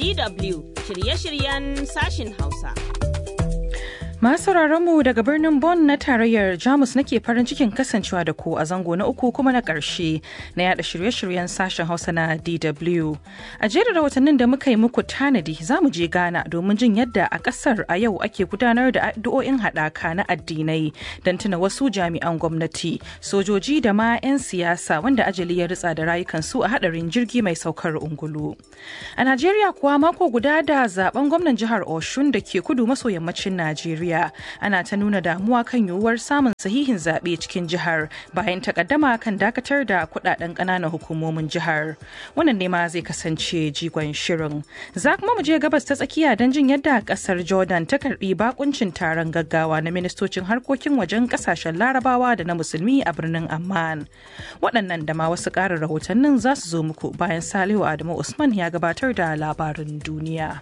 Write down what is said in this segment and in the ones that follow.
DW shirye-shiryen sashin Hausa. Masu mu daga birnin Bonn na tarayyar Jamus nake farin cikin kasancewa da ku a zango na uku kuma na ƙarshe na yada shirye-shiryen sashen Hausa na DW. A jerin rahotannin da muka yi muku tanadi za mu je Ghana domin jin yadda a ƙasar a yau ake gudanar da addu'o'in haɗaka na addinai don tuna wasu jami'an gwamnati, sojoji da ma 'yan siyasa wanda ajali ya ritsa da rayukansu a haɗarin jirgi mai saukar ungulu. A Najeriya kuwa mako guda da zaben gwamnan jihar Oshun da ke kudu maso yammacin Najeriya. ana ta nuna damuwa kan yiwuwar samun sahihin zaɓe cikin jihar bayan takaddama kan dakatar da kudaden ƙananan hukumomin jihar wannan ne ma zai kasance jigon shirin za kuma mu je gabas ta tsakiya don jin yadda ƙasar jordan ta karbi bakuncin taron gaggawa na ministocin harkokin wajen ƙasashen larabawa da na musulmi a birnin amman waɗannan da ma wasu ƙarin rahotannin za su zo muku bayan salihu adamu usman ya gabatar da labarin duniya.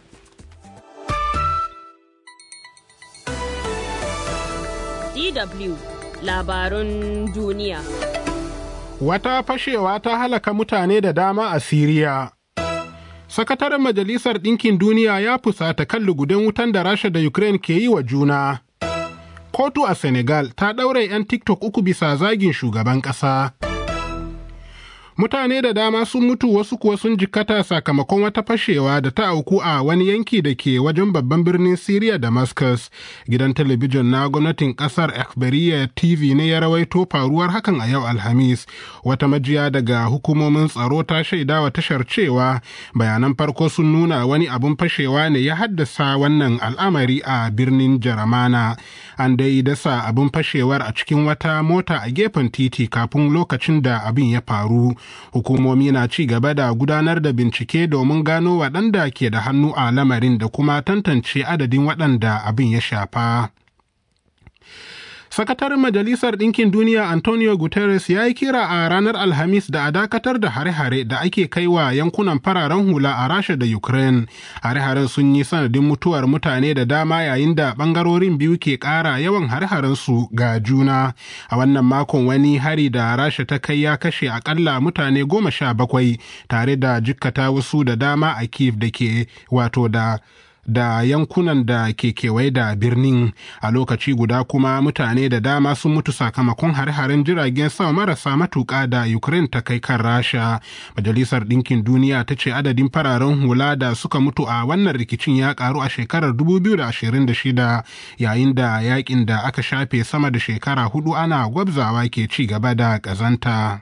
DW labarun duniya. Wata fashewa ta halaka mutane da dama a Siriya. Sakataren Majalisar Ɗinkin Duniya ya fusata kan lugudan wutan da Rasha da Ukraine ke yi wa juna. Kotu a Senegal ta ɗaure 'yan TikTok uku bisa zagin shugaban ƙasa. mutane da dama sun mutu wasu kuwa sun jikkata sakamakon wata fashewa da ta auku a wani yanki da ke wajen babban birnin Siriya Damascus. Gidan talabijin na gwamnatin kasar Akhbariya TV ne ya rawaito faruwar hakan a yau Alhamis. Wata majiya daga hukumomin tsaro ta shaida wa tashar cewa bayanan farko sun nuna wani abun fashewa ne ya haddasa wannan al'amari a birnin Jaramana. An dai dasa abun fashewar a cikin wata mota a gefen titi kafin lokacin da abin ya faru. hukumomi na ci gaba da gudanar da bincike domin gano waɗanda ke da hannu a lamarin da kuma tantance adadin waɗanda abin ya shafa. Sakataren Majalisar Ɗinkin Duniya Antonio Guterres ya yi kira a ranar Alhamis da a dakatar da hare-hare da ake kai wa yankunan fararen hula a Rasha da Ukraine. Hare-haren sun yi sanadin mutuwar mutane da dama yayin da ɓangarorin biyu ke ƙara yawan hare-haren su ga juna. A wannan makon wani hari da Rasha ta kai ya kashe akalla mutane goma sha bakwai tare da jikkata wasu da dama a Kiev da ke wato da da yankunan da ke kewaye da birnin a lokaci guda kuma mutane da dama sun mutu sakamakon hare-haren jiragen sama marasa matuƙa da ukraine ta kai kan rasha majalisar ɗinkin duniya ta ce adadin fararen hula da suka mutu a wannan rikicin ya karu a shekarar 2026 yayin da yakin da aka shafe sama da shekara hudu ana gwabzawa ke ci gaba da ƙazanta.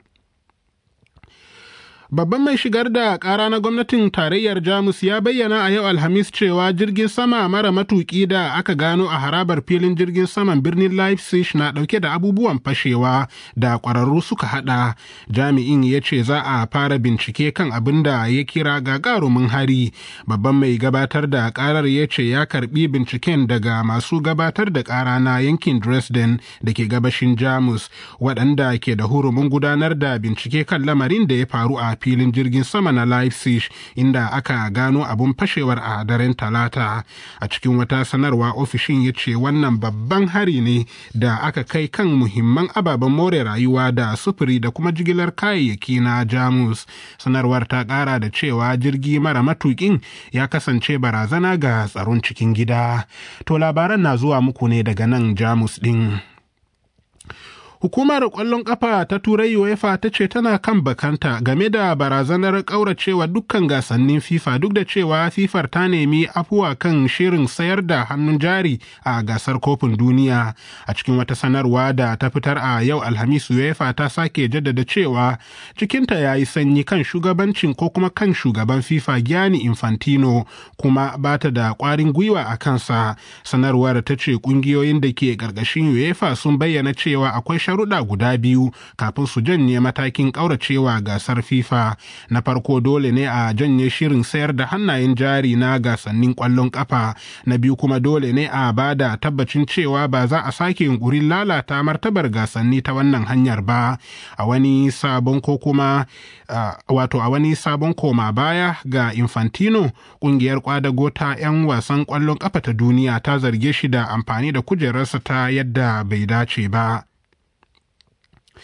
Babban mai shigar da ƙara na gwamnatin tarayyar Jamus ya bayyana a yau Alhamis cewa jirgin sama mara matuƙi da aka gano a harabar filin jirgin saman birnin Leipzig na ɗauke da abubuwan fashewa da ƙwararru suka haɗa. Jami'in ya ce za a fara bincike kan abin da ya kira gagarumin hari. Babban mai gabatar da ƙarar ya ce ya karɓi binciken daga masu gabatar da ƙara na yankin Dresden da ke gabashin Jamus, waɗanda ke da hurumin gudanar da bincike kan lamarin da ya faru a filin jirgin sama na Leipzig inda aka gano abun fashewar a daren talata a cikin wata sanarwa ofishin ya ce wannan babban hari ne da aka kai kan muhimman ababen more rayuwa da sufuri da kuma jigilar kayayyaki na jamus sanarwar ta kara da cewa jirgi mara matukin ya kasance barazana ga tsaron cikin gida to labaran na zuwa muku ne daga nan jamus din Hukumar ƙwallon ƙafa ta Turai UEFA ta ce tana kan bakanta game da barazanar ƙauracewa dukkan gasannin FIFA duk da cewa FIFA ta nemi afuwa kan shirin sayar da hannun jari a gasar kofin duniya. A cikin wata sanarwa da ta fitar a yau Alhamis UEFA ta sake jaddada cewa cikinta ya yi sanyi kan shugabancin ko kuma kan shugaban FIFA Gianni Infantino kuma ba ta da ƙwarin gwiwa a kansa. Sanarwar ta ce ƙungiyoyin da ke ƙarƙashin UEFA sun bayyana cewa akwai sharuɗa guda biyu kafin su janye matakin ƙauracewa gasar FIFA. Na farko dole ne a janye shirin sayar da hannayen jari na gasannin ƙwallon ƙafa. Na biyu kuma dole ne a ba da tabbacin cewa ba za a sake yunƙurin lalata martabar gasanni ta wannan hanyar ba. A wani sabon ko kuma wato a wani sabon koma baya ga Infantino ƙungiyar kwadago ta 'yan wasan ƙwallon ƙafa ta duniya ta zarge shi da amfani da kujerarsa ta yadda bai dace ba.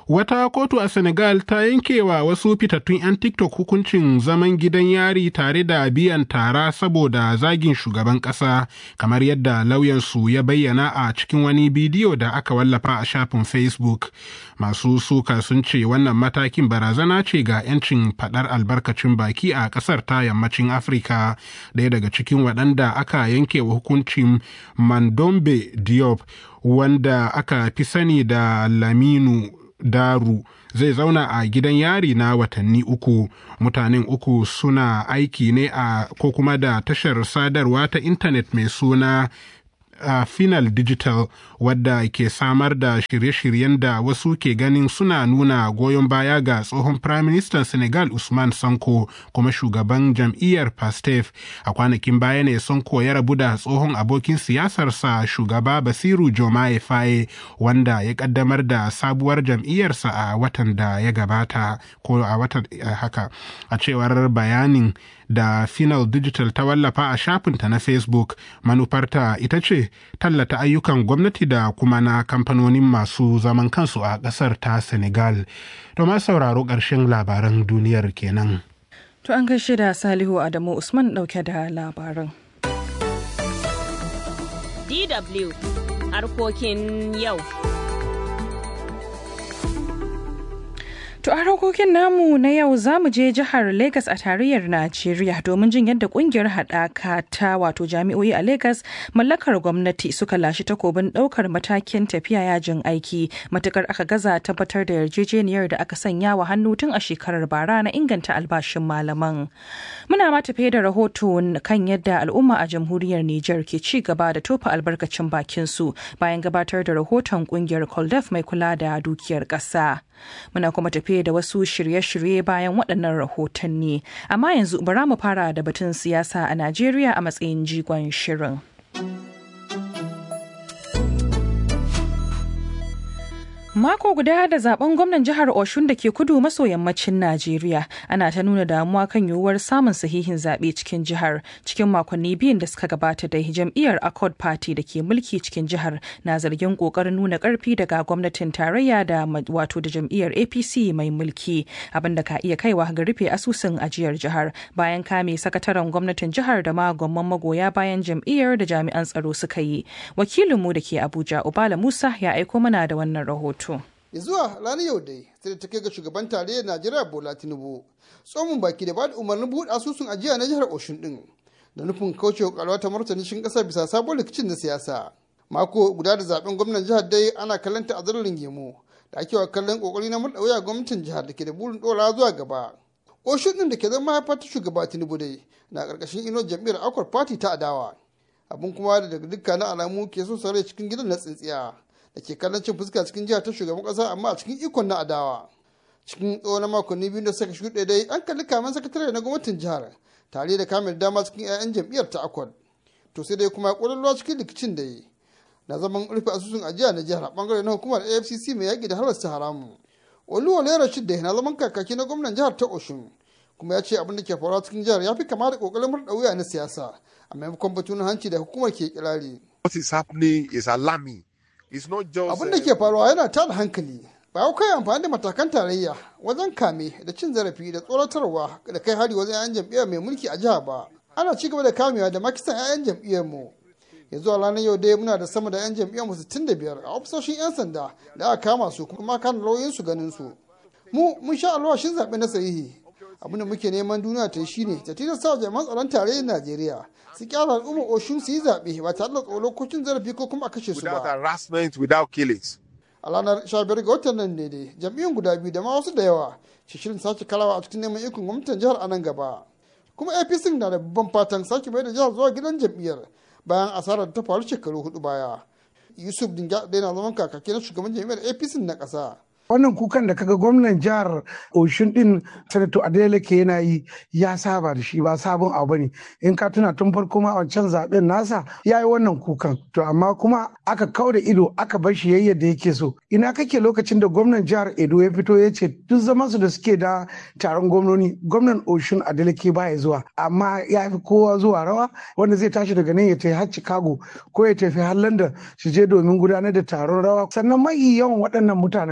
Wata kotu a Senegal ta yankewa wasu fitattun 'yan TikTok hukuncin zaman gidan yari tare da biyan tara saboda zagin shugaban ƙasa, kamar yadda lauyansu ya bayyana a cikin wani bidiyo da aka wallafa a shafin Facebook. Masu suka sun ce wannan matakin barazana ce ga 'yancin faɗar albarkacin baki a ƙasar ta yammacin Afirka. Ɗaya daga cikin waɗanda aka yankewa hukuncin Mandombe Diop, wanda aka fi sani da Laminu Daru zai zauna a gidan yari na watanni uku. Mutanen uku suna aiki ne a ko kuma da tashar sadarwa ta intanet mai suna a uh, Final Digital wadda ke samar da shirye-shiryen da wasu ke ganin suna nuna goyon baya ga tsohon Prime Minister Senegal Usman Sanko kuma shugaban jam'iyyar Pastef. A kwanakin baya ne Sanko ya rabu da tsohon abokin siyasarsa shugaba Basiru Jomaye Faye wanda ya kaddamar da sabuwar jam'iyyarsa a watan da ya gabata ko a watan uh, haka a cewar bayanin da Final Digital ta wallafa a shafinta na Facebook manufarta ita ce tallata ayyukan gwamnati da kuma na kamfanonin masu zaman kansu a ƙasar ta Senegal. To ma sauraro ƙarshen labaran duniyar kenan. To an gaishe da Salihu Adamu Usman ɗauke da labaran. DW harkokin yau. To a harkokin namu na yau za mu je jihar Legas a tarayyar Najeriya domin jin yadda kungiyar haɗaka ta wato jami'o'i a Legas mallakar gwamnati suka lashi takobin ɗaukar matakin tafiya yajin aiki matukar aka gaza tabbatar da yarjejeniyar da aka sanya wa hannu tun a shekarar bara na inganta albashin malaman. Muna ma tafe da rahoto kan yadda al'umma a jamhuriyar Nijar ke ci gaba da tofa albarkacin bakin su bayan gabatar da rahoton kungiyar Koldef mai kula da dukiyar ƙasa. Muna kuma tafe da wasu shirye-shirye bayan waɗannan rahotanni. Amma yanzu bara mu fara da batun siyasa a Najeriya a matsayin jigon shirin. Mako guda da zaben gwamnan jihar Oshun da ke kudu maso yammacin Najeriya ana ta nuna damuwa kan yiwuwar samun sahihin zaɓe cikin jihar cikin makonni biyun da suka gabata da jam'iyyar Accord Party da ke mulki cikin jihar na zargin ƙoƙarin nuna ƙarfi daga gwamnatin tarayya da wato da jam'iyyar APC mai mulki abinda ka iya kaiwa ga rufe asusun ajiyar jihar bayan kame sakataren gwamnatin jihar da ma gwamman magoya bayan jam'iyyar da jami'an tsaro suka yi. Wakilinmu da ke Abuja Ubala Musa ya aiko mana da wannan rahoto. ya zuwa ranar yau dai sai da ta kai ga shugaban tarayyar najeriya bola tinubu tsohon baki da bada umarnin buɗe asusun ajiya na jihar oshun din da nufin kaucewa kalwa ta martani cikin ƙasar bisa sabon rikicin na siyasa mako guda da zaben gwamnan jihar dai ana kallon ta a zarurin gemo da ake wa kallon kokari na murɗa wuya gwamnatin jihar da ke da burin ɗora zuwa gaba oshun din da ke zama haifar ta shugaba tinubu dai na ƙarƙashin ino jam'iyyar akwar party ta adawa abin kuma da daga dukkanin alamu ke so sarai cikin gidan na tsintsiya da ke kallon cin fuska cikin jihar ta shugaban kasa amma a cikin ikon na adawa cikin tsawon makonni biyu da suka shuɗe dai an kalli kamen sakatare na gwamnatin jihar tare da kamen dama cikin 'ya'yan jam'iyyar ta akwad to sai dai kuma ƙwararruwa cikin rikicin da yi na zaman rufe asusun ajiya na jihar a bangare na hukumar afcc mai yaƙi da halasta haramu oluwale rashid da na zaman kakaki na gwamnan jihar ta oshun kuma ya ce abin da ke faruwa cikin jihar ya fi kama da ƙoƙarin murɗa wuya na siyasa a maimakon batun hanci da hukumar ke kirari. What is happening is alarming. abin da ke faruwa yana tada hankali ba kai amfani da matakan tarayya wajen kame da cin zarafi da tsoratarwa da kai hari wajen 'ya'yan jam'iyyar mai mulki a jiha ba ana ci gaba da kamewa da makisan 'ya'yan jam'iyyar mu yanzu a ranar yau dai muna da sama da 'yan jam'iyyar mu 65 a ofisoshin 'yan sanda da aka kama su kuma kan lauyin su ganin su mu mun sha alwashin zaɓe na sahihi abin da muke neman duniya ta yi shine ta tilasta jami'an tsaron tarayyar najeriya su kyara al'ummar oshun su yi zaɓe ba tare da tsoro ko cin zarafi ko kuma a kashe su without ba harassment, without killings. a ranar 15 ga watan nan ne dai jam'iyyun guda biyu da ma wasu da yawa ke shirin sake karawa a cikin neman ikon gwamnatin jihar a nan gaba kuma apc na da babban fatan sake mai da jihar zuwa gidan jam'iyyar bayan asarar da ta faru shekaru hudu baya yusuf dinga na zaman kakaki na shugaban jam'iyyar apc na ƙasa wannan kukan da kaga gwamnan jihar oshun din sanato adeleke yana yi ya saba da shi ba sabon abu ne in ka tuna tun farko ma wancan zaben nasa ya yi wannan kukan to amma kuma aka kau da ido aka bar shi yayi yadda yake so ina kake lokacin da gwamnan jihar edo ya fito ya ce duk zaman su da suke da taron gwamnoni gwamnan oshun adeleke baya zuwa amma ya fi kowa zuwa rawa wanda zai tashi daga nan ya tafi har chicago ko ya tafi har london su je domin gudanar da taron rawa sannan mai yawan waɗannan mutanen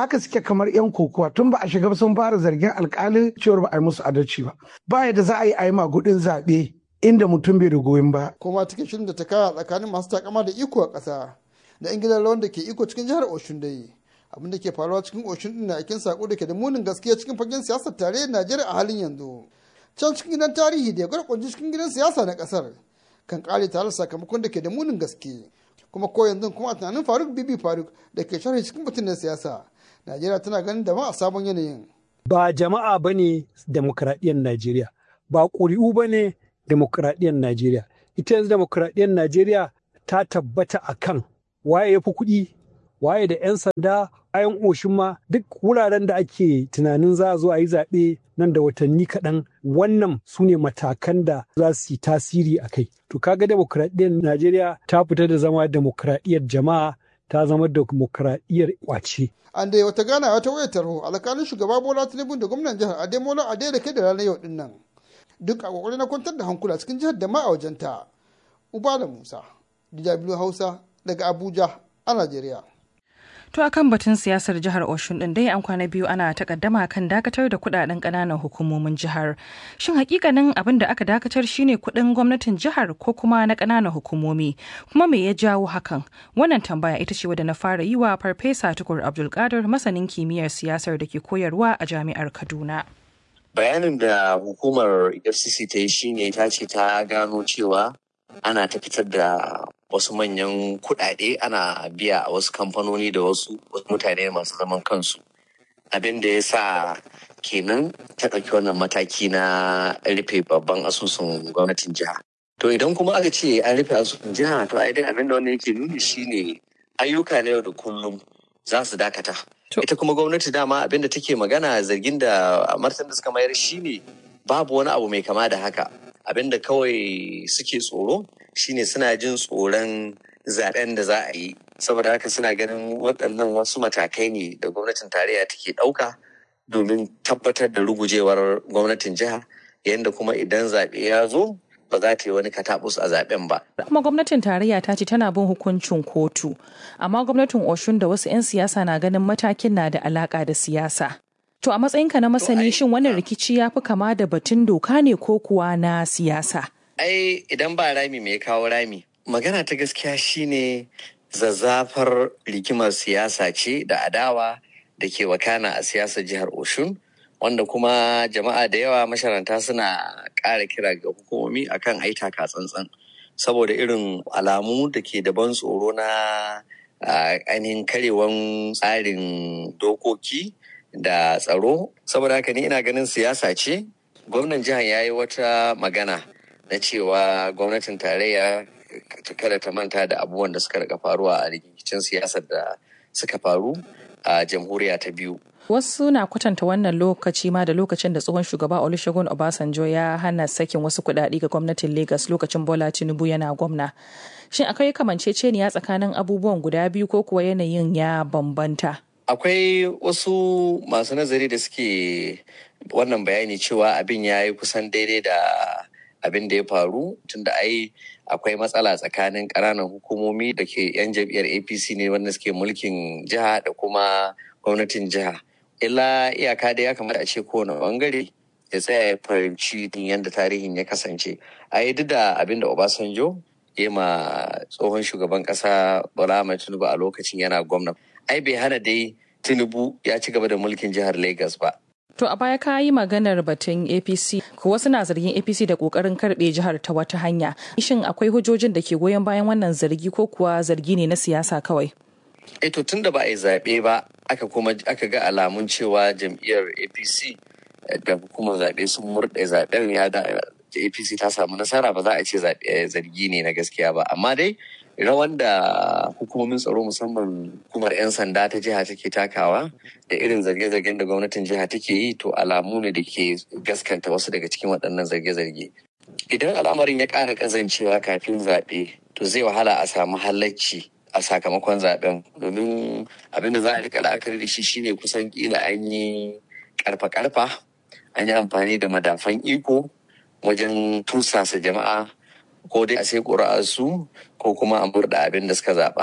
haka suke kamar yan kokowa tun ba a shiga sun fara zargin alkali cewar ba a yi musu adalci ba ba yadda za a yi a yi magudin zaɓe inda mutum bai da goyon ba. kuma cikin shirin da ta kaya tsakanin masu takama da iko a ƙasa da yan gidan rawan da ke iko cikin jihar oshun dai abin da ke faruwa cikin oshun din na aikin sako da ke da munin gaskiya cikin fagen siyasar tarayyar najeriya a halin yanzu can cikin gidan tarihi da ya gwarkwanci cikin gidan siyasa na ƙasar kan kare tare sakamakon da ke da munin gaske kuma ko yanzu kuma a tunanin faruk bibi faruk da ke sharhi cikin batun na siyasa najeriya tana ganin da ma a sabon yanayin ba jama'a ba ne demokradiyyar najeriya ba ƙuri'u ba ne demokradiyyar najeriya ita yanzu demokradiyyar najeriya ta tabbata a kan waye ya fi kuɗi waye da 'yan sanda bayan oshin ma duk wuraren da ake tunanin za a zo a yi zaɓe nan da watanni kaɗan wannan su ne matakan da za su yi tasiri a kai to kaga demokradiyyar najeriya ta fita da zama demokradiyyar jama'a ta zama demokradiyyar kwace an dai wata ganawa ta wayar tarho alkalin shugaba bola tinubu da gwamnan jihar ademola ade da ke da ranar yau din nan duk a kokarin na kwantar da hankula cikin jihar da ma a wajenta ubala musa dw hausa daga abuja a najeriya To akan batun siyasar jihar Oshun din dai an kwana biyu ana takaddama kan dakatar da kudaden kananan hukumomin jihar. Shin hakikanin abin da aka dakatar shine kudin gwamnatin jihar ko kuma na kananan hukumomi? Kuma me ya jawo hakan? Wannan tambaya ita ce wadda na fara yi wa Farfesa Tukur Abdulkadir masanin kimiyyar siyasar da ke koyarwa a Jami'ar Kaduna. Bayanin da hukumar FCC ta yi shine ta ce ta gano cewa ana ta fitar da wasu manyan kuɗaɗe ana biya a wasu kamfanoni da wasu mutane masu zaman kansu abin da ya sa kenan ta ɗauki wannan mataki na rufe babban asusun gwamnatin jiha to idan kuma aka ce an rufe asusun jiha to ai dai abin da wannan yake nuni shine ayyuka na yau da kullum za su dakata ita kuma gwamnati dama abin da take magana zargin da martan da suka mayar shine babu wani abu mai kama da haka abin da kawai suke tsoro shine suna jin tsoron zaben da za a yi saboda haka suna ganin waɗannan wasu matakai ne da gwamnatin tarayya take ɗauka domin tabbatar da rugujewar gwamnatin jiha yadda kuma idan zaɓe ya zo ba za ta yi wani katabus a zaben ba. kuma gwamnatin tarayya ta ce tana bin hukuncin kotu amma gwamnatin oshun da wasu 'yan siyasa na ganin matakin na da alaka da siyasa to a matsayinka na masani shin wannan rikici ya fi kama da batun doka ne ko kuwa na siyasa ai idan ba rami mai kawo rami magana ta gaskiya shine zazzafar rigimar siyasa ce da adawa da ke wakana a siyasar jihar oshun wanda kuma jama'a da yawa masharanta suna ƙara kira ga hukumomi akan aita ka tsantsan saboda irin alamu da ke da ban tsoro na ainihin karewan tsarin dokoki da tsaro saboda haka ni ina ganin siyasa ce gwamnan jihar ya yi wata magana na cewa gwamnatin tarayya kada ta manta da abubuwan da suka rika faruwa a rikicin siyasar da suka faru a jamhuriya ta biyu Wasu na kwatanta wannan lokaci ma da lokacin da tsohon shugaba Olusegun Obasanjo ya hana sakin wasu kuɗaɗe ga gwamnatin Lagos lokacin Bola Tinubu yana gwamna. Shin akwai kamanceceniya tsakanin abubuwan guda biyu ko kuwa yanayin ya bambanta? Akwai wasu masu nazari da suke wannan bayani cewa abin ya yi kusan daidai da abin da ya faru tunda ai akwai matsala tsakanin ƙananan hukumomi da ke 'yan jam'iyyar apc ne wanda suke mulkin jiha da kuma gwamnatin jiha illa iyaka da ya kamata a ce kowane bangare ya tsaya ya fahimci yadda tarihin ya kasance a yi duk da abin da obasanjo ya ma tsohon shugaban kasa bola ahmed tinubu a lokacin yana gwamna ai bai hana dai tinubu ya ci gaba da mulkin jihar lagos ba To a baya ka yi maganar batun APC, ko wasu na zargin APC da kokarin karbe jihar ta wata hanya. Shin akwai hujjojin da ke goyon bayan wannan zargi ko kuwa zargi ne na siyasa kawai? E to tun da ba a yi zaɓe ba, aka kuma aka ga alamun cewa jam'iyyar APC da hukumar zaɓe sun murɗe zaɓen ya da APC ta samu nasara ba za a ce zargi ne na gaskiya ba. Amma dai rawan da hukumomin tsaro musamman hukumar 'yan sanda ta jiha take takawa da irin zarge-zargen da gwamnatin jiha take yi to alamu ne da ke gaskanta wasu daga cikin waɗannan zarge-zarge idan al'amarin ya ƙara ƙazancewa kafin zaɓe to zai wahala a samu halacci a sakamakon zaɓen domin abin da za a rika la'akari da shi shine kusan kila an yi karfa-karfa an yi amfani da madafan iko wajen tursasa jama'a ko dai a sai su ko kuma a murda abin da suka zaɓa.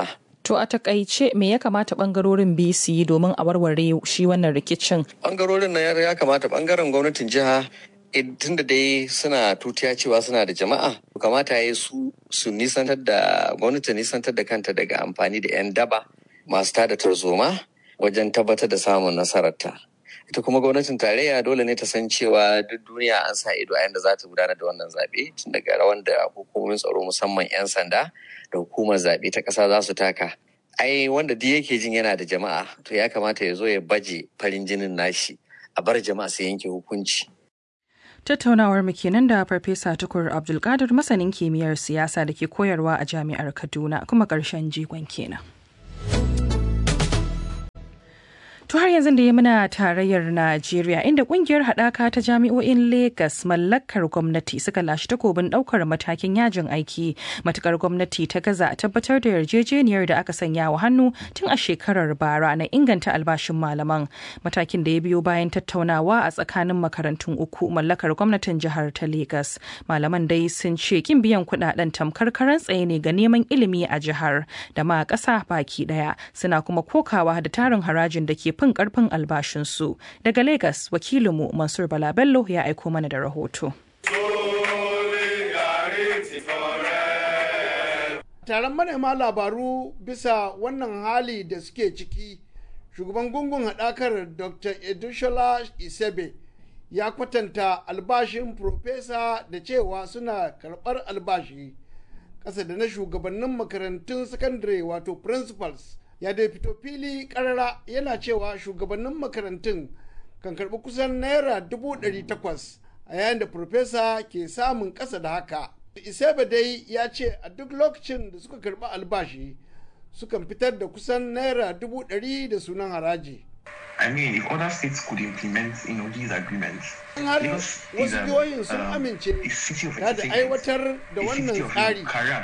To a takaice me ya kamata bangarorin biyu su yi domin a warware shi wannan rikicin? Bangarorin na ya kamata bangaren gwamnatin jiha tun da dai suna tutiya cewa suna da jama'a kamata ya yi su su nisantar da gwamnati nisantar da kanta daga amfani da 'yan daba masu tada tarzoma wajen tabbatar da samun nasararta. ita kuma gwamnatin tarayya dole ne ta san cewa duk duniya an sa ido a yadda za ta gudanar da wannan zaɓe tun daga rawan da hukumomin tsaro musamman 'yan sanda da hukumar zaɓe ta ƙasa za su taka ai wanda duk yake jin yana da jama'a to ya kamata ya zo ya baje farin jinin nashi a bar jama'a su yanke hukunci Tattaunawar mu kenan da Farfesa Tukur Abdulkadir masanin kimiyyar siyasa da ke koyarwa a Jami'ar Kaduna kuma ƙarshen jigon kenan. To har yanzu da ya muna tarayyar Najeriya inda kungiyar haɗaka ta jami'o'in Legas mallakar gwamnati suka lashe takobin ɗaukar matakin yajin aiki matukar gwamnati ta gaza a tabbatar da yarjejeniyar da aka sanya wa hannu tun a shekarar bara na inganta albashin malaman matakin da ya biyo bayan tattaunawa a tsakanin makarantun uku mallakar gwamnatin jihar ta Legas. Malaman dai sun ce kin biyan kuɗaɗen tamkar karan tsaye ne ga neman ilimi a jihar da ma ƙasa baki ɗaya suna kuma kokawa da tarin harajin da ke fin karfin albashinsu. Daga Legas, wakilinmu Mansur Bala Bello ya aiko mana da rahoto. Taron manema labaru bisa wannan hali da suke ciki, shugaban gungun haɗakar Dr. Edushola Isebe ya kwatanta albashin Profesa da cewa suna karɓar albashi ƙasa da na shugabannin makarantun sakandare wato principals. ya dai fito fili karara yana cewa shugabannin makarantun kan karbi kusan naira dubu ɗari takwas a yayin da farfesa ke samun ƙasa da haka iseba dai ya ce a duk lokacin da suka karbi albashi sukan fitar da kusan naira dubu ɗari da sunan haraji I mean, if other states could implement, you know, these agreements, in har wasu jihohin sun amince ta da aiwatar da wannan tsari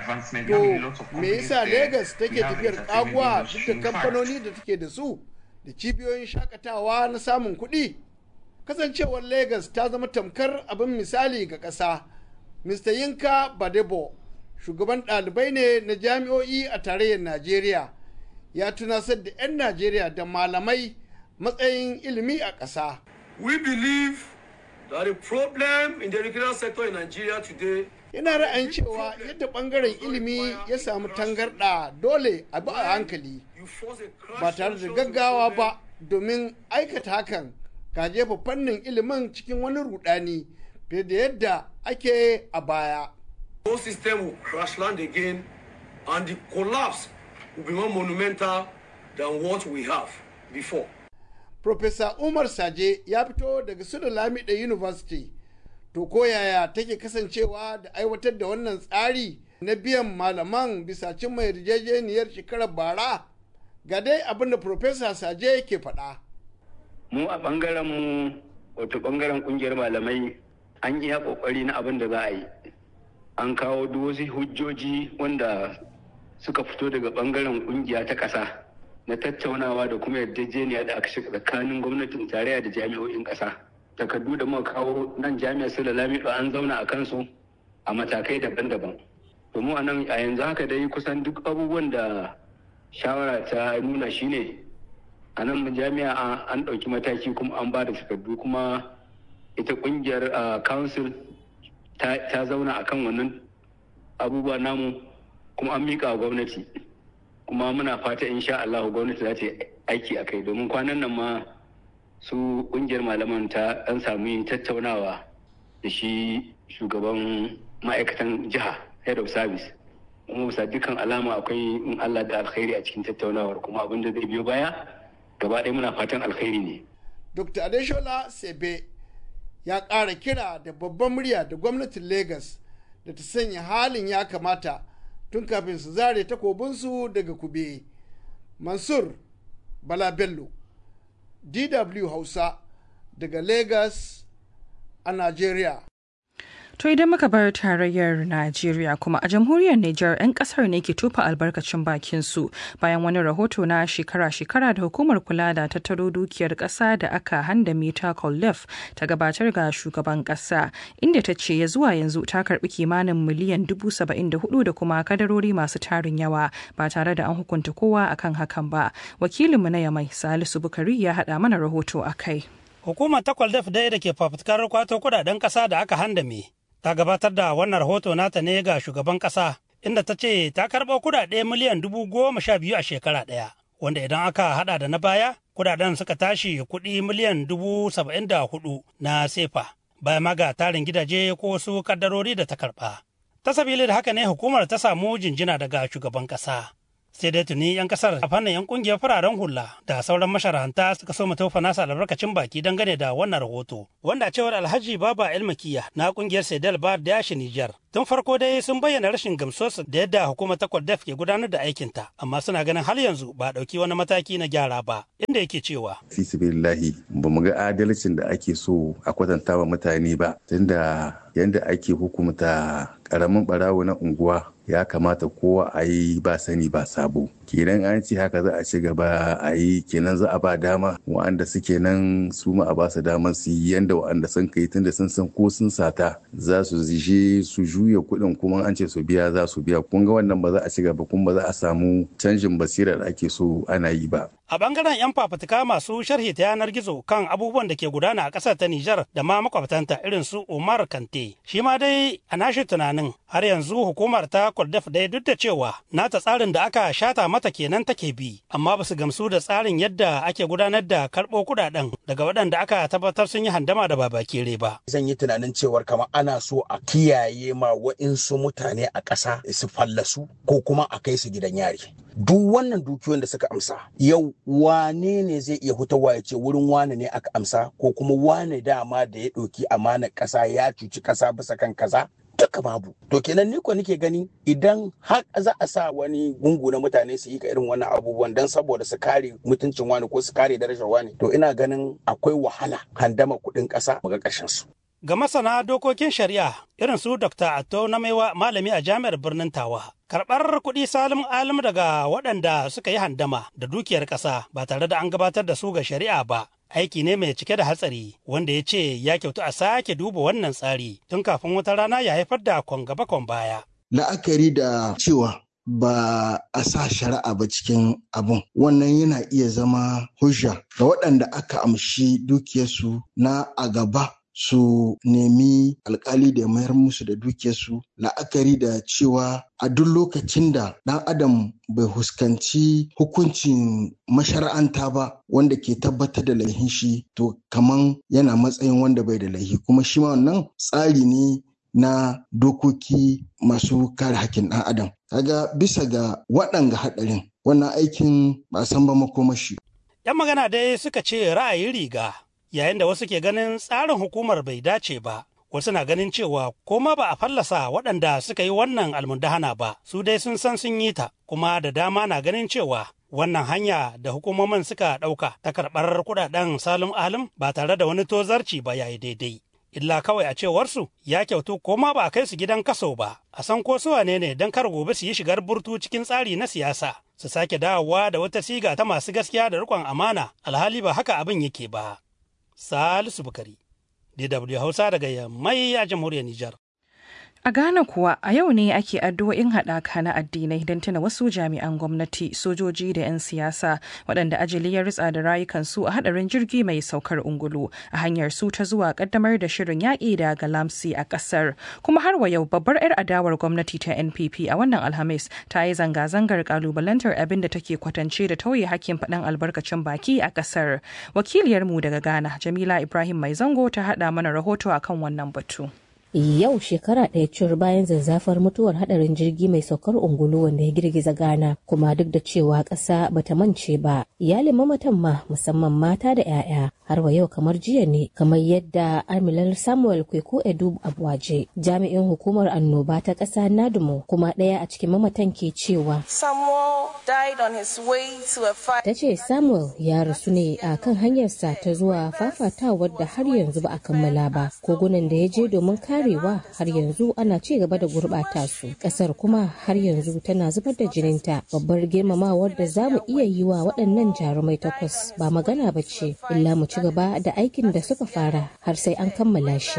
to me yasa Legas take tafiyar kaguwa duk da kamfanoni da take da su da cibiyoyin shakatawa na samun kuɗi kasancewar Legas ta zama tamkar abin misali ga ƙasa Mr. Yinka Badebo shugaban ɗalibai ne na jami'o'i a tarayyar Najeriya ya tunasar da 'yan Najeriya da malamai matsayin ilimi a ƙasa. We believe that the problem in the educational sector in Nigeria today Yana ra'ayin cewa yadda ɓangaren ilimi ya samu tangarɗa dole a bi a hankali ba tare da gaggawa ba domin aikata hakan ka jefa fannin ilimin cikin wani rudani fiye da yadda ake a baya. whole system will crash land again and the collapse will be more monumental than what we have before. Profesa Umar Saje ya fito daga Sudan Lamida University. To ko yaya take kasancewa da aiwatar da wannan tsari na biyan malaman bisa cimma yarjejeniyar shekarar bara? Ga dai abin da Profesa Saje ke faɗa. Mu a ɓangaren mu wato ɓangaren ƙungiyar malamai an yi ƙoƙari na abin da za a yi. An kawo duk wasu hujjoji wanda suka fito daga ɓangaren ƙungiya ta ƙasa. na tattaunawa da kuma yarjejeniya da aka shiga tsakanin gwamnatin tarayya da jami'o'in ƙasa takardu da muka kawo nan jami'ar su da lamido an zauna a kansu a matakai daban-daban domin a nan a yanzu haka dai kusan duk abubuwan da shawara ta nuna shine a nan jami'a an ɗauki mataki kuma an ba da takardu kuma ita ƙungiyar council ta zauna akan wannan abubuwa namu kuma an miƙa wa gwamnati kuma muna fata insha Allah gwamnati za ta aiki a kai domin kwanan nan ma su kungiyar malaman ta an samu yin tattaunawa da shi shugaban ma'aikatan jiha head of service kuma bisa dukkan alama akwai in Allah da alkhairi a cikin tattaunawar kuma abin da zai biyo baya gaba ɗaya muna fatan alkhairi ne. Dr. Adeshola Sebe ya ƙara kira da babban murya da gwamnatin Lagos da ta sanya halin ya kamata tun kafin su zare takobinsu daga kube. Mansur Bala Bello, DW Hausa daga Lagos a Najeriya. To idan muka bar tarayyar Najeriya kuma a jamhuriyar Nijar 'yan kasar ne ke tufa albarkacin bakin su bayan wani rahoto na shekara-shekara da hukumar kula da tattaro dukiyar kasa da aka handame ta Kollef ta gabatar ga shugaban kasa inda ta ce ya zuwa yanzu ta karbi kimanin miliyan dubu saba'in da hudu da kuma kadarori masu tarin yawa ba tare da an hukunta kowa akan hakan ba. Wakilinmu na Yamai Salisu Bukari ya haɗa mana rahoto a kai. Hukumar ta Koldef dai da ke fafutukar kwato kudaden kasa da aka handame ta gabatar da wannan rahoto nata ne ga shugaban kasa inda ta ce ta karɓo kudade miliyan dubu goma sha biyu a shekara ɗaya wanda idan aka hada da na baya kudaden suka tashi kuɗi miliyan dubu saba'in da hudu na sefa bayan ma ga tarin gidaje ko wasu kaddarori da ta karɓa. Ta sabili da haka ne hukumar ta samu jinjina daga shugaban kasa. sai dai tuni 'yan kasar a fannin 'yan kungiyar fararen hula da sauran masharanta suka so tofa nasa albarkacin baki dangane da wannan rahoto wanda cewar alhaji baba elmakiya na kungiyar sedel bar da yashi nijar tun farko dai sun bayyana rashin gamsuwarsu da yadda hukumar ta kwadaf ke gudanar da aikinta amma suna ganin har yanzu ba ɗauki wani mataki na gyara ba inda yake cewa fisibillahi ba mu ga adalcin da ake so a kwatanta wa mutane ba tunda yadda ake hukumta karamin barawo na unguwa ya kamata kowa a yi ba sani ba sabo kenan an ce haka za a ci gaba a yi kenan za a ba dama wa'anda suke nan su ma a ba su damar su yi yanda wa'anda sun kai tunda sun san ko sun sata za su zishe su juya kuɗin kuma an ce su biya za su biya kun ga wannan ba za a ci gaba kuma ba za a samu canjin basira da ake so ana yi ba A bangaren 'yan fafutuka masu sharhi ta yanar gizo kan abubuwan da ke gudana a ƙasar ta Nijar da ma makwabtanta irin su Umar Kante. Shi ma dai a nashi tunanin har yanzu hukumar ta Kwaldaf dai duk da cewa nata tsarin da aka shata mata kenan take bi, amma ba su gamsu da tsarin yadda ake gudanar da karɓo kuɗaɗen daga waɗanda aka tabbatar sun yi handama da babakere ba. Zan yi tunanin cewar kamar ana so a kiyaye ma wa'insu mutane a ƙasa su fallasu ko kuma a kai su gidan yari. duk wannan dukiyoyin da suka amsa yau wane ne zai iya hutawa ya ce wurin wane ne aka amsa ko kuma wane dama da ya ɗauki amanar ƙasa ya cuci ƙasa bisa kan kaza duka babu to kenan ni ko nake gani idan har za a sa wani gungu na mutane su yi ka irin wannan abubuwan dan saboda su kare mutuncin wani ko su kare darajar wani to ina ganin akwai wahala handama kuɗin ƙasa ga ƙarshen su Ga masana dokokin shari'a irin su Dr. Atto na maiwa malami a jami'ar birnin Tawa. Karɓar kuɗi salim alim daga waɗanda suka yi handama da dukiyar ƙasa ba tare da an gabatar da su ga shari'a ba. Aiki ne mai cike da hatsari wanda ya ce ya kyautu a sake duba wannan tsari tun kafin wata rana ya haifar da kwan gaba kwan baya. La'akari da cewa ba a sa shari'a ba cikin abun wannan yana iya zama hujja ga waɗanda aka amshi dukiyarsu na a gaba su nemi alkali da mayar musu da dukiyarsu la'akari da cewa a duk lokacin da ɗan adam bai huskanci hukuncin mashara'anta ba wanda ke tabbatar da laihin shi to kaman yana matsayin wanda bai da laihi kuma shi ma wannan tsari ne na dokoki masu kare hakkin ɗan adam kaga bisa ga waɗanga haɗarin wannan aikin ba san ba makomashi 'Yan magana dai suka ce ra'ayin riga yayin da wasu ke ganin tsarin hukumar bai dace ba wasu na ganin cewa ko ma ba a fallasa waɗanda suka yi wannan almundahana ba su dai sun san sun yi ta kuma da dama na ganin cewa wannan hanya da hukumomin suka ɗauka ta karɓar kuɗaɗen salim alim ba tare da wani tozarci ba yayi daidai illa kawai a cewarsu ya kyautu ko ma ba a kai su gidan kaso ba a san ko su wane ne don kar gobe su yi shigar burtu cikin tsari na siyasa su sake dawowa da wata siga ta masu gaskiya da riƙon amana alhali ba haka abin yake ba Salisu Bukari, DW Hausa daga Yammai a jamhuriyar Nijar. A Ghana kuwa a yau ne ake addu'o'in haɗaka na addinai don tuna wasu jami'an gwamnati, sojoji da 'yan siyasa waɗanda ajali ya ritsa da rayukansu a haɗarin jirgi mai saukar ungulu a hanyar su ta zuwa ƙaddamar da shirin yaƙi da galamsi a ƙasar. Kuma har wa yau babbar 'yar adawar gwamnati ta NPP a wannan Alhamis ta yi zanga-zangar ƙalubalantar abin da take kwatance da tauye hakkin faɗin albarkacin baki a ƙasar. Wakiliyarmu daga Ghana, Jamila Ibrahim Mai Zango ta haɗa mana rahoto akan wannan batu. yau shekara ɗaya cur bayan zazzafar mutuwar hadarin jirgi mai saukar ungulu wanda ya girgiza ghana kuma duk da cewa ƙasa bata mance ba iyalin mamatan ma musamman mata da 'ya'ya har wa yau kamar jiya ne kamar yadda amilar samuel kweko edu abuwaje jami'in hukumar annoba ta ƙasa nadumo kuma ɗaya a cikin mamatan ke cewa ta ce samuel ya rasu ne a kan hanyarsa ta zuwa fafatawar da har yanzu ba a kammala ba kogunan da ya je domin kare arewa har yanzu ana ci gaba da gurɓata su ƙasar kuma har yanzu tana zubar da jininta babbar girmamawar da za mu iya yi wa waɗannan jarumai takwas ba magana ba ce illa mu ci gaba da aikin da suka fara har sai an kammala shi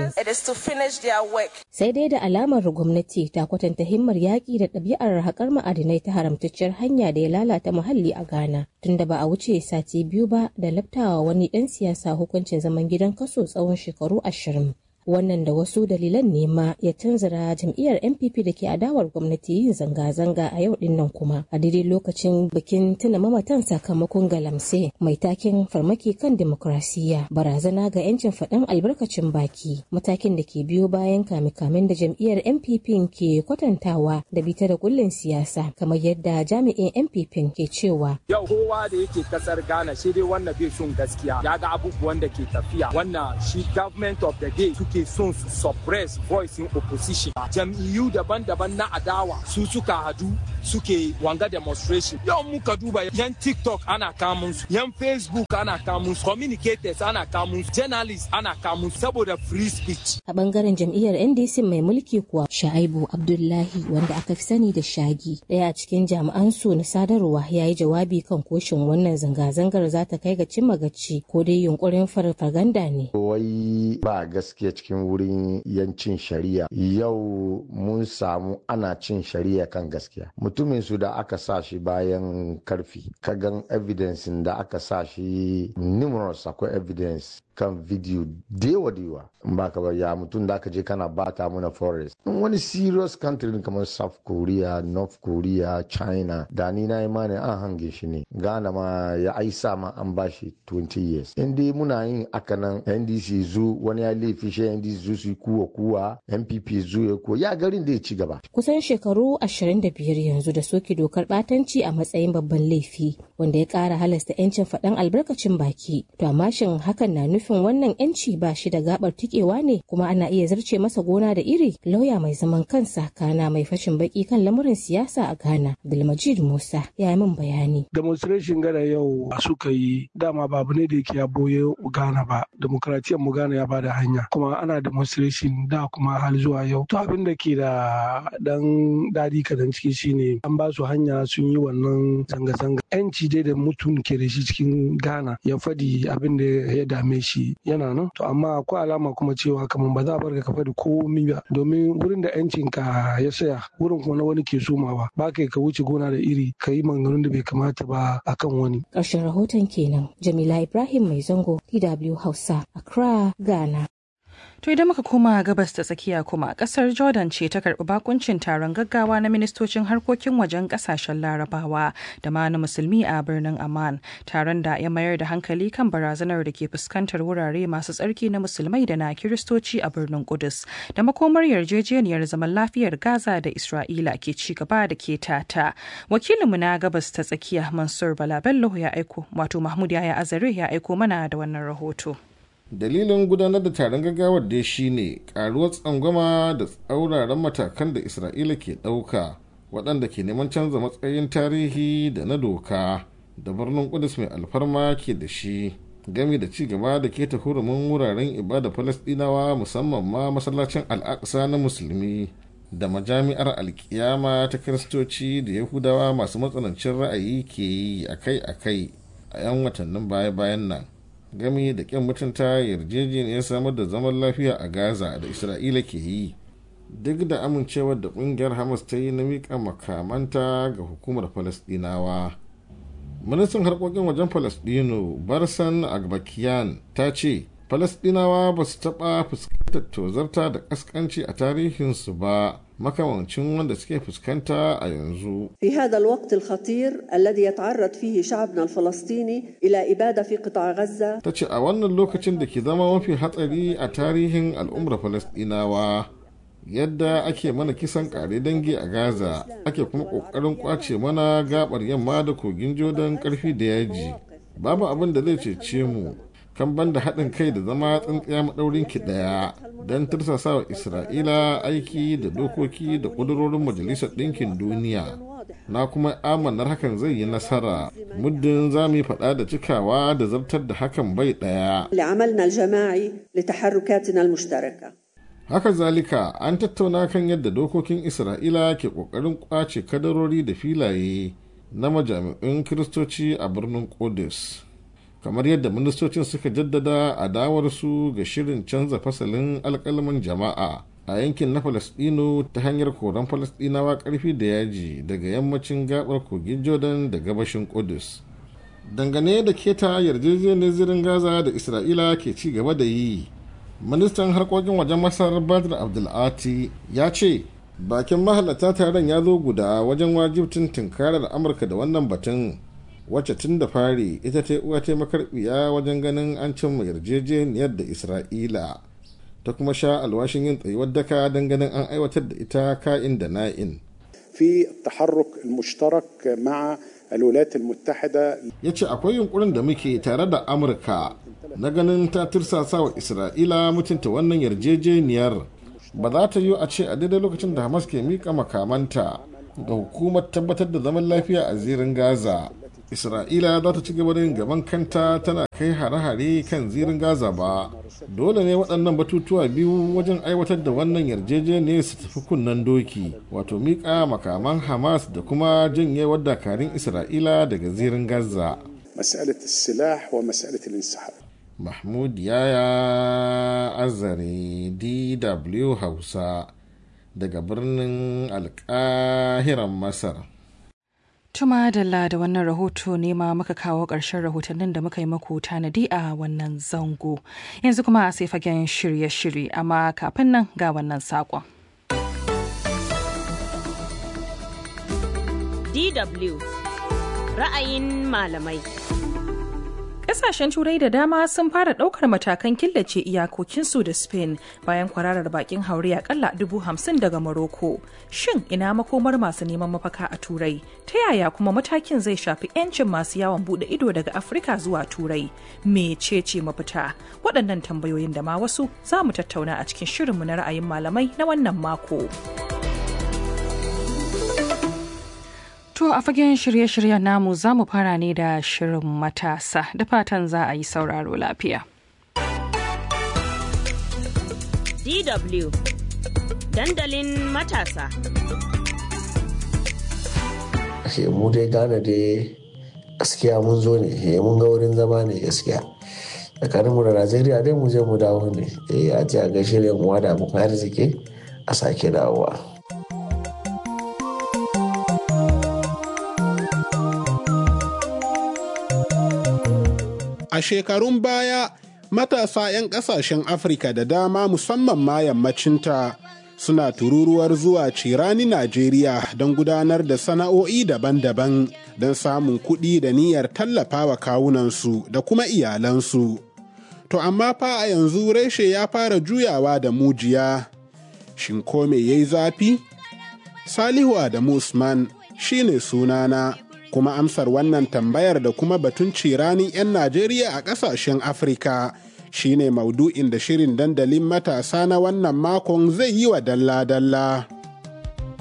sai dai da alamar gwamnati ta kwatanta himmar yaƙi da ɗabi'ar haƙar ma'adinai ta haramtacciyar hanya da ya lalata muhalli a ghana tunda ba a wuce sati biyu ba da laftawa wani ɗan siyasa hukuncin zaman gidan kaso tsawon shekaru ashirin wannan da wasu dalilan ne ma ya canzara jam'iyyar npp da ke adawar gwamnati yin zanga-zanga a yau din nan kuma a daidai lokacin bikin tuna mamatan sakamakon galamse mai takin farmaki kan demokrasiyya barazana ga 'yancin faɗin albarkacin baki matakin da ke biyo bayan kame-kamen da jam'iyyar npp ke kwatantawa da bita da kullin siyasa kamar yadda jami'in npp ke cewa yau kowa da yake kasar ghana shi dai wannan bai son gaskiya ya ga abubuwan da ke tafiya wannan shi government of the day suke son su suppress voice in opposition jam'iyyu daban-daban na adawa su suka hadu suke wanga demonstration yau muka duba yan tiktok ana kamun su yan facebook ana kamun su communicators ana kamun su journalists ana kamun su saboda free speech a bangaren jam'iyyar ndc mai mulki kuwa shaibu abdullahi wanda aka fi sani da shagi daya a cikin jami'an su na sadarwa ya yi jawabi kan koshin wannan zanga-zangar za ta kai ga cimma gaci ko dai yunkurin farfaganda ne wai ba gaskiya cikin wurin yancin shari'a yau mun samu ana cin shari'a kan gaskiya mutumin su da aka sa shi bayan karfi kagan evidence da aka sa shi numerous akwai evidence kan video dewa dewa in ba ka ya mutum da aka je kana bata muna forest in wani serious country kamar south korea north korea china da ni na imani an hange shi ne ghana ma ya aisa ma an bashi 20 years in dai muna yin aka nan ndc zu wani ya laifi shi ndc zu su kuwa kuwa npp zu ya kuwa ya garin da ya ci gaba kusan shekaru 25 yanzu da soke dokar batanci a matsayin babban laifi wanda ya kara halasta 'yancin faɗan albarkacin baki to amma shin hakan na nufin nufin wannan yanci ba shi da gabar tikewa ne kuma ana iya zarce masa gona da iri lauya mai zaman kansa kana mai fashin baki kan lamurin siyasa a ghana abdulmajid musa ya yi min bayani demonstration gana yau suka yi dama babu ne da yake ya boye ghana ba demokratiyyar mu ghana ya bada hanya kuma ana demonstration da kuma hal zuwa yau to abin da ke da dan dadi kadan ciki shine an ba su hanya sun yi wannan zanga-zanga yanci dai da mutum ke da shi cikin ghana ya fadi abin da ya dame shi shi yana nan to amma akwai alama kuma cewa kamar ba za a bar ka faɗi komi ba domin wurin da yancin ka ya saya wurin kuma na wani ke somawa ba kai ka wuce gona da iri ka yi maganganun da bai kamata ba akan wani ƙarshen rahoton kenan jamila ibrahim mai zango dw hausa accra ghana To idan muka koma gabas ta tsakiya kuma kasar Jordan ce ta karbi bakuncin taron gaggawa na ministocin harkokin wajen kasashen larabawa da ma na musulmi a birnin Amman taron da ya mayar da hankali kan barazanar da ke fuskantar wurare masu tsarki na musulmai da na kiristoci a birnin Kudus da makomar yarjejeniyar zaman lafiyar Gaza da Isra'ila ke ci gaba da ke tata. Wakilinmu na gabas ta tsakiya Mansur Bala Bello ya aiko wato Mahmud Yaya Azare ya aiko mana da wannan rahoto. dalilin gudanar da taron gaggawar dai shine karuwar tsangwama da tsauraran matakan da isra'ila ke ɗauka waɗanda ke neman canza matsayin tarihi da na doka da birnin kudus mai alfarma ke da shi gami da ci gaba da keta hurumin wuraren ibada falasɗinawa musamman ma masallacin al'aqsa na musulmi da majami'ar alkiyama ta kiristoci da yahudawa masu matsanancin ra'ayi ke yi akai-akai a 'yan watannin baya-bayan nan gami da ƙin mutunta yarjejeniyar samar da zaman lafiya a gaza da isra'ila ke yi duk da amincewar da ƙungiyar hamas ta yi na miƙa makamanta ga hukumar falasɗinawa ministan harkokin wajen falasɗinu barsan agbakiyan ta ce falasɗinawa ba su taɓa fuskantar tozarta da ƙasƙanci a tarihinsu ba makamancin wanda suke fuskanta a yanzu. في هذا الوقت الخطير الذي يتعرض فيه شعبنا الفلسطيني إلى إبادة في قطاع غزة. Ta ce a wannan lokacin da ke zama mafi hatsari a tarihin al'ummar Falasɗinawa yadda ake mana kisan kare dangi a Gaza ake kuma ƙoƙarin ƙwace mana gabar yamma da kogin Jordan ƙarfi da yaji. Babu abin da zai cece mu kan banda haɗin kai da zama tsintsiya maɗaurin ki ɗaya don tursasa wa isra'ila aiki da dokoki da ƙudurorin majalisar ɗinkin duniya na kuma amanar hakan zai yi nasara muddin za mu yi faɗa da cikawa da zartar da hakan bai ɗaya لعملنا الجماعي لتحركاتنا المشتركة haka zalika an tattauna kan yadda dokokin isra'ila ke kokarin kwace kadarori da filaye na majami'un kiristoci a birnin Qudus. kamar yadda ministocin suka jaddada adawarsu ga shirin canza fasalin alkalman jama'a a yankin na falasdino ta hanyar koran falasdinawa karfi da yaji daga yammacin gabar kogin jordan da gabashin Qudus. dangane da keta yarjejeniyar zirin gaza da isra'ila ke ci gaba da yi ministan harkokin wajen masar badr abdulati ya ce bakin mahalarta taron ya zo guda wajen wajibcin tunkarar amurka da wannan batun wacce tun da fari ita ta uwa ta makarbiya wajen ganin an cimma yarjejeniyar da isra'ila ta kuma sha alwashin yin tsayuwar daka don ganin an aiwatar da ita ka'in da na'in في التحرك المشترك مع الولايات المتحدة ya ce akwai yunkurin da muke tare da amurka na ganin ta tirsasa wa isra'ila mutunta wannan yarjejeniyar ba za ta yi a ce a daidai lokacin da hamas ke mika makamanta ga hukumar tabbatar da zaman lafiya a zirin gaza isra'ila za ta ci gaba da yin gaban kanta tana kai hare-hare kan zirin gaza ba dole ne waɗannan batutuwa biyu wajen aiwatar da wannan yarjejeniyar su tafi kunnen doki wato miƙa makaman hamas da kuma janyewar dakarun isra'ila daga zirin gaza مسألة السلاح ومسألة الانسحاب mahmud yaya azare dw hausa daga birnin alkahiran masar Tuma Dalla da wannan rahoto ne ma muka kawo ƙarshen rahotannin da muka yi maku tanadi a wannan zango. Yanzu kuma sai fagen shirye-shirye amma kafin nan ga wannan saƙon. DW ra'ayin malamai. Ƙasashen Turai da dama sun fara ɗaukar matakan killace iyakokinsu da Spain bayan kwararar bakin haure akalla dubu hamsin daga Morocco. Shin ina makomar masu neman mafaka a Turai? Ta yaya kuma matakin zai shafi 'yancin masu yawon buɗe ido daga Afirka zuwa Turai? Mecece mafita? Waɗannan tambayoyin da ma wasu za mu tattauna a cikin shirinmu na ra'ayin malamai na wannan mako. To a fagen shirye-shiryen namu za mu fara ne da shirin matasa da fatan za a yi sauraro lafiya. DW dandalin matasa. mu dai gane dai gaskiya mun zo ne mun ga wurin zama ne gaskiya tsakaninmu da najeriya dai mu je mu dawo ne a ji a gaishe da mu da abokan arziki a sake dawowa. A shekarun baya, matasa 'yan ƙasashen Afirka da dama musamman ma yammacinta suna tururuwar zuwa cirani Najeriya don gudanar da sana'o'i daban-daban don samun kuɗi da niyyar tallafawa kawunansu da kuma iyalansu. To amma fa a yanzu reshe ya fara juyawa da mujiya. Shin ko me yayi zafi? Salihu Adamu Usman shine sunana. kuma amsar wannan tambayar da kuma batun ciranin 'yan Najeriya a ƙasashen Afirka shine maudu'in da shirin dandalin matasa na wannan makon zai yi wa dalla-dalla.